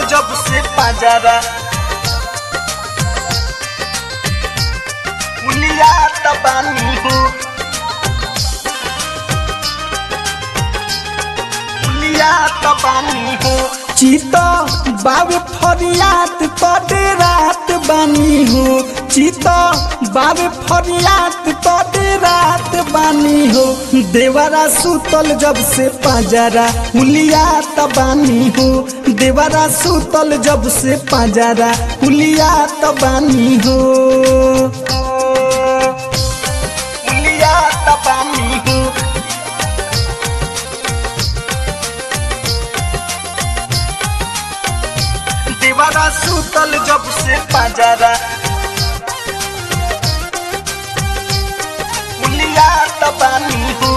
जब से पाजरा हुलिया तबानी हो हुलिया तबानी हो चिता बाबे फरियात तोडे रात बानी हो चिता बाबे फरियात तोडे रात बानी हो देवरा सुतल जब से पाजरा हुलिया तबानी हो देवरा सुतल जब से पाजरा हुलिया तबानी हो हुलिया तबानी हो दीवारा सुतल जब से पाजरा हुलिया तबानी हो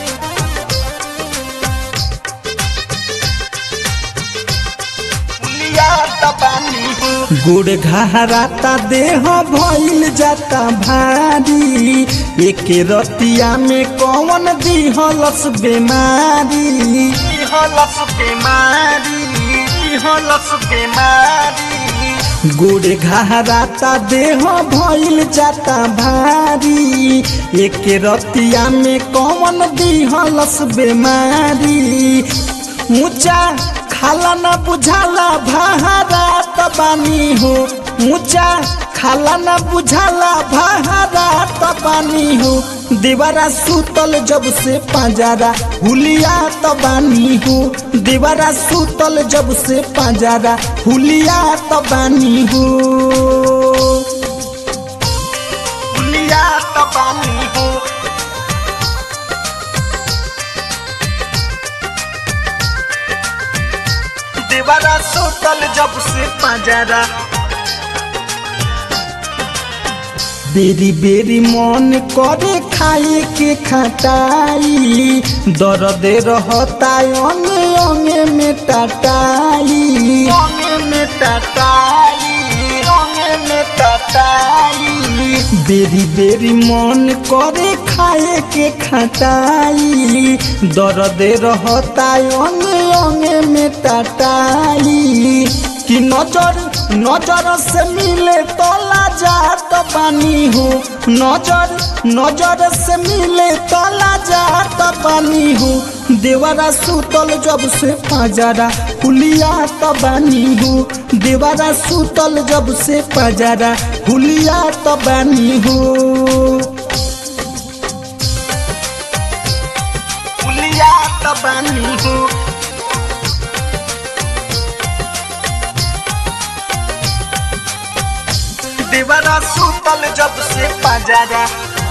हुलिया तबानी हो गुड़ घहराता देह भइल जाता भारी एक रतिया में कौन दिहलस बेमारी हलस बीमारी हलस बीमारी गुड़ घहराता देह भइल जाता भारी एक रतिया में कौन दिहलस बेमारी ऊंचा खाला न बुझाला भारा तबानी हो ऊंचा खाला न बुझाला भारा तबानी हो दीवारा सुतल जब से पाजारा हुलिया तबानी हो दीवारा सुतल जब से पाजारा हुलिया तबानी हो हुलिया तबानी हो दीवारा सुतल जब से पाजरा बेरी बेरी मन करे खाए के खटाई दर्द रहता अंगे अंगे में टटाई रंग में टटाई रंग में टटाई बेरी बेरी मन करे खाए के खटाई दर्द रहता अंगे अंगे में टटाई कि नजर नजर से मिले तो लाजात बानी हो नजर नजर से मिले तो लाजात बानी हो देवरा सुतल जब से पाजरा हुलिया तबानी हो देवरा सुतल जब से पाजरा हुलिया तबानी हो हुलिया तबानी हो दीवारा सुतल जब से पाजरा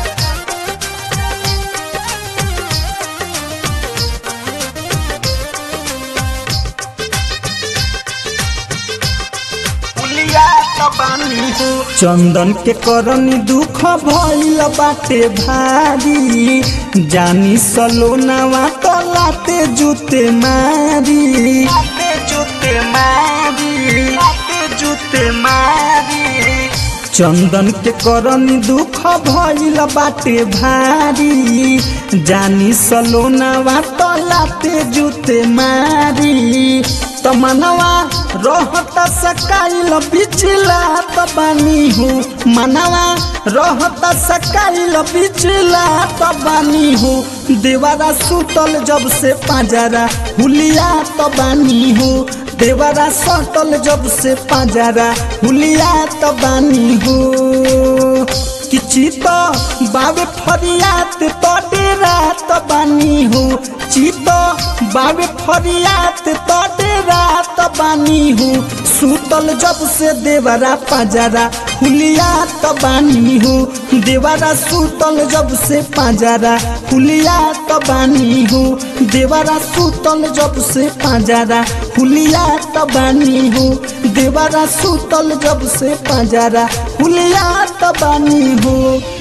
हुलिया तबानी हो चंदन के करनी दुख भइल बाटे भारी जानी सलोनावा तो लाते जूते मारी लाते जूते मारी लाते जूते मारी चंदन के करनी दुख भइल बाटे भारी जानी सलोनावा तो लाते जूते मारी तमनवा रहत सकाइल बिचला तबानी हो मनवा रहत सकाइल बिचला तबानी हो देवारा सुतल जब से पाजरा हुलिया तबानी हो देवारा सटल जब से पाजरा हुलिया तबानी हो कि चित बाबे फरियात तोडे रात बानी हो चित बाबे फरियात तोडे रात बानी हो सुतल जब से देवरा पाजरा हुलिया तबानी हो देवरा सुतल जब से पाजरा हुलिया तबानी हो देवरा सुतल जब से पाजरा हुलिया तबानी हो देवरा सुतल जब से पाजरा हुलिया तबानी हो